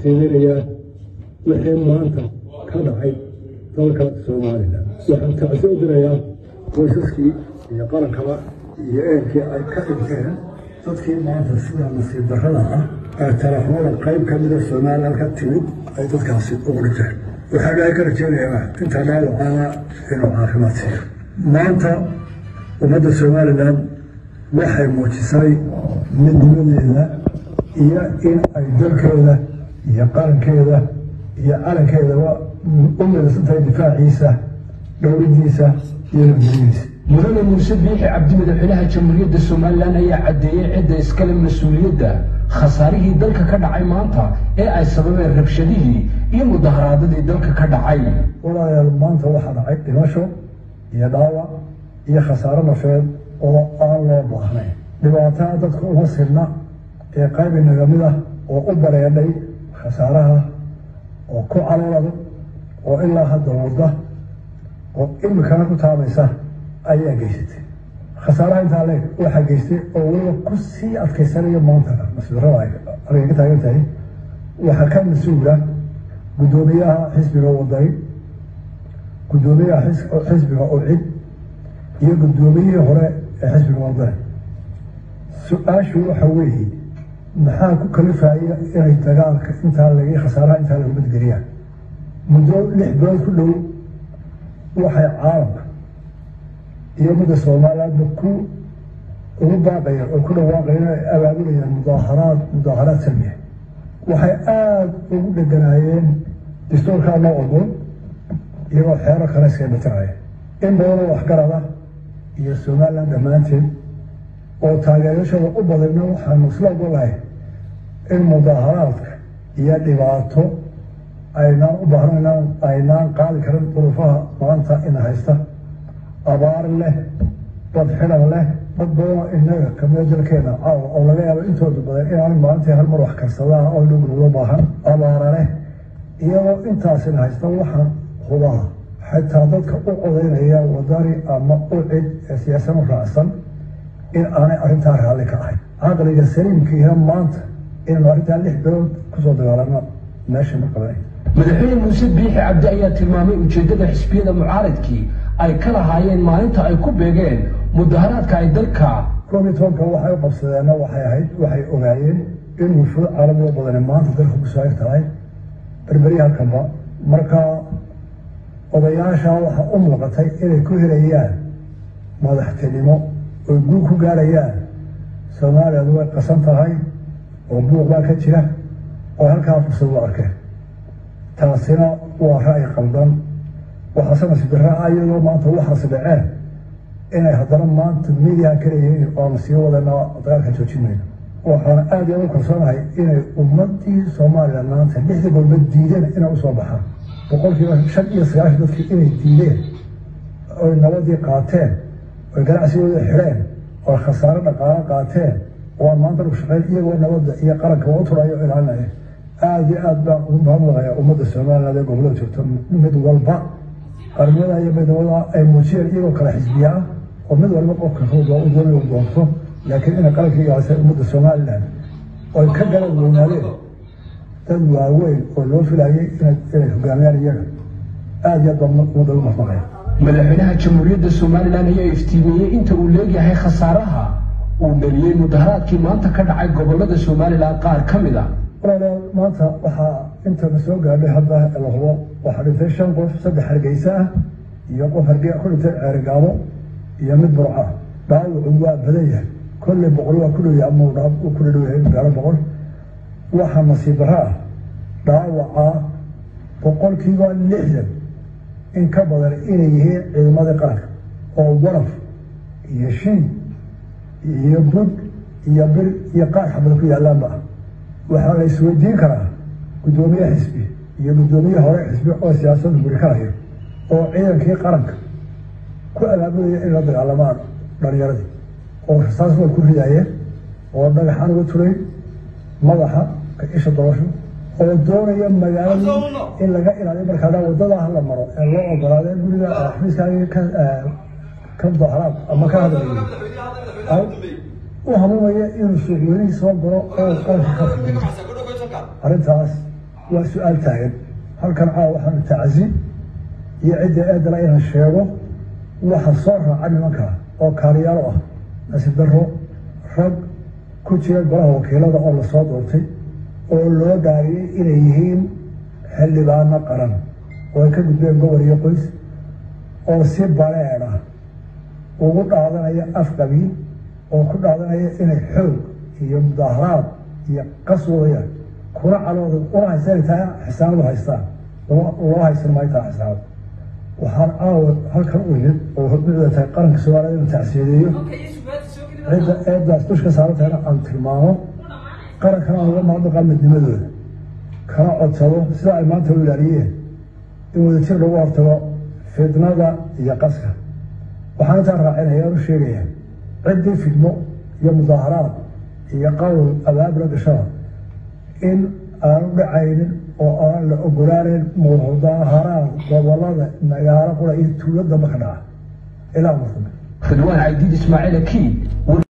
tacsiininayaa wixii maanta ka dhacay dalka somalilan waxaan tacsi u dirayaa qoysaskii iyo qarankaba iyo eerkii ay ka dhinteen dadkii maanta sida nasiib darrada ah ee telefoonada qayb ka mida somalilan ka timid ay dadkaasi ugu dhinteen waxaa dhahay ka rajeynayaa intaa dhaawacaana inuu caafimaad siiyo maanta ummadda somalilan waxay muujisay midnimadeeda iyo in ay dalkeeda iyo qarankeeda iyo calankeedaba u midaysantahay difaaciisa dhowridiisa iyo nabadgelyadiisa mudane muuse biixi cabdi madaxweynaha jamhuuriyadda somalilan ayaa caddeeyey cidda iskale mas-uuliyadda khasaarihii dalka ka dhacay maanta ee ay sababeen rabshadihii iyo mudaharaadadii dalka ka dhacay walaalayaal maanta waxaa dhacay dhimasho iyo dhaawac iyo khasaaro nafeed oo aan loo baahnayn dhibaataa dadka uma sirna ee qayb inaga mid ah oo u bareedhay khasaaraha oo ku caloolada oo ilaa hadda wadda oo imikana ku taabaysa ayaa geysatay khasaaraha intaa leeg waxaa geystay oo weliba ku sii adkaysanaya maanta mas-uurada argay ka taagan tahay waxaa ka mas-uula guddoomiyaha xisbiga wadani guddoomiyaha xisbiga ucid iyo guddoomiyihii hore ee xisbiga wadani su-aashu waxa weeye maxaa ku kalifaya inay dagaalka intaa lag khasaaraha intaa lagu badgeliyaan muddo lix bilood ku dhow waxay caalamka iyo midda soomaaliyaadba ku ugu baaqayaan oo ku dhawaaqayaan inay abaabulayaan mudaaharaad mudaaharaad salmiya waxay aada ugu dheganaayeen dastuurkaa loo ogoon iyagoo xeero kale iskaga batiraya in badanoo waxgarada iyo somalilan dhammaanteed oo taageerashada u badayna waxaanu isla ogolahay in mudaaharaadka iyo dhibaato aynaan u baahnaynaan aynaan qaadi karin duruufaha maanta ina haysta abaar leh dad xidhan leh dad badanoo inaga kamida dalkeena caawa oo laga yaabo intooda badan inaan maalintii hal mar wax karsadaan oo dhuglulo baahan abaara leh iyadoo intaasina haysta waxaan hubaha xitaa dadka u codaynaya wadani ama u cid ee siyaasanu raacsan in aanay arrintaa raalli ka ahayn caqliga saliimkiina maanta inaynu arrintaa lix bilood kusoo dagaalano meesha ma qabanay madaxweyne muuse biixi cabdi ayaa tilmaamay ujeeddada xisbiyada mucaaradkii ay ka lahaayeen maalinta ay ku beegeen mudaharaadka ay dalka koob iyo tobanka waxay u qabsadeenna waxay ahayd waxay ogaayeen in wufuud caalamiga badani maanta dalka ku saayir tahay berberya halkanba marka odayaasha waxaa u muuqatay inay ku helayaan madaxtinimo oy guul ku gaarayaan soomaaliyadu way qasan tahay oo buuq baa ka jira oo halkaa fursad u arkeen taasina waa ra'yi qaldan waxaase nasiib darraa iyadoo maanta waxaasi dhaceen inay haddana maanta midiyaha ka leeyihiin oonu sii wadana dagaalka joojin mayno waxaan aada iyo u kalsoonahay inay ummadii somalilan maanta lixdii golba diideen inay usoo baxaan boqolkiiba shan iyo sagaashan dadkii inay diideen oy nabadii qaateen oy ganacsigooda xidheen oy khasaaro dhaqaalo qaateen oo aan maanta lagu shaqeyn iyagoo nabadda iyo qaranka waa u turayo o ilaalinaya aada iyo aad baan ugu mahadnaqaya ummadda somaliland ee gobolada joogta mid walba qarnimada iyo midnimada ay muujiyeen iyagoo kale xisbiya ah oo mid walba qofka roog waa u doonay u doonto laakiin inay qaranka ilaalisay ummadda somaliland oy ka galad weynaadeen dad waaweyn oo loo filayay inay hogaamiyaan iyaga aada iyo aad baan ummadda ugu mahadnaqaya madaxweynaha jamhuuriyadda somalilan ayaa iftiimiyey inta uu leegyahay khasaaraha uu dhaliyey mudaharaadkii maanta ka dhacay gobolada somalilan qaar ka mid a walaalayaal maanta waxaa intana soo gaadhay hadda la hubo waxaa dhintay shan qof saddex hargeysa ah iyo qof harge ku dhintay ceerigaabo iyo mid burco ah dhaawacu waa badan yahay kolley boqol waa ku dhow yahay ama uu ku dhadhow yahay gaaro boqol waxaa nasiib darro ah dhaawaca boqolkiiba lixdan in ka badan inay yihiin ciidamadii qaranka oo waraf iyo shiin iyo bud iyo bir iyo qaar xabada ku yaallaanba ah waxaa la isweydiin karaa guddoomiye xisbi iyo guddoomiye hore xisbi oo siyaasadda guri ka hayo oo ciidankii qaranka ku abaabulaya in la dagaalamaan dhalinyaradii oo rasaas wal ku ridaayeen oo dhagaxaan uga turay madaxa ka isha dolasho oo doonaya magaalada in laga ilaaliyo markaa wadada hala maro ee loo ogolaada guriga xafiiskaagii ka ka dahraad ama ka hadlayo u hamuumaya inuu suuqweynihii soo galo oo qaranka ka fuliyo arrintaas waa su-aal taagan halkan caawa waxaanu tacsi iyo cidda eedala inaan sheego waxa soo raaca nimanka oo kaaliyaalo ah nasiib darro rag ku jira golaha wakiilada oo lasoo doortay oo loo dhaariyey inay yihiin xildhibaano qaran oo ay ka gudbeen gobol iyo qoys oo si bareedha ugu dhaadanaya afqabiil oo ku dhaadanaya inay xoog iyo mudaaharaad iyo qas wadayaan kuna calooda una haysan taa xisaanadu haystaan loo haysan maayo taa xisaanad waxaan caawa halkan u yimid oo hormicda tahay qaranka soomaaliya inuu tacsiyadeeyo cidda eeddaas dushka saaran tahayna aan tilmaamo qarankana aan uga maadaqaa midnimadooda kana codsado sida ay maanta u ilaaliyeen in wadajir lagu hortago fidnada iyo qaska waxaan intaa raacinaya u sheegaya ciddii fidmo iyo mudaaharaad iyo qowl abaabla gashada in aanu dhacaynin oo aan la ogolaaneyn mudaaharaad gobolada magaalo qura iyo tuulo damba ka dhaca ilaa markame ridwaan caydiid ismaaciil akiid